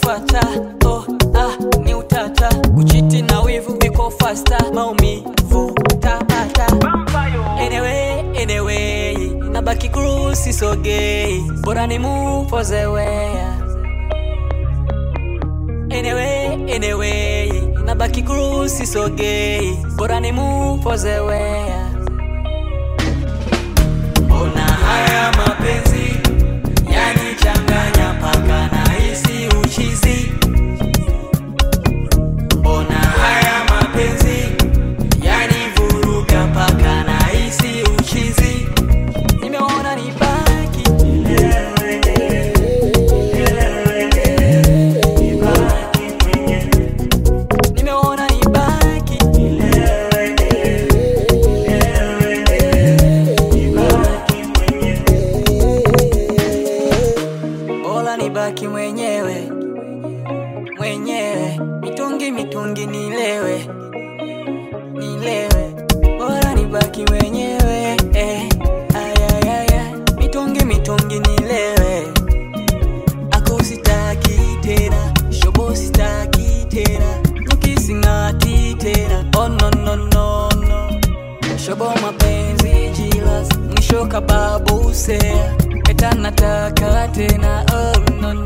kufata oh, ah, ni utata kuchiti na wivu viko fasta maumivu tapata anyway, anyway, nabaki cruise sisogei bora ni move for the way anyway, anyway, nabaki cruise sisogei bora ni move for the way Ona haya mapenzi yanichanganya paka na hisi uchizi. Ona haya mapenzi yanivuruga paka na hisi uchizi. Nimeona nibaki nimeona nibaki bora nibaki mwenyewe mwenyewe, mitungi mitungi nilewe nilewe, bora nibaki mwenyewe eh, ayayaya, mitungi mitungi nilewe, ako sitaki tena, shobo sitaki tena, nyuki sing'ati tena, oh no no no no, shobo mapenzi jilas, mwisho kababu sea, eta nataka tena, oh no no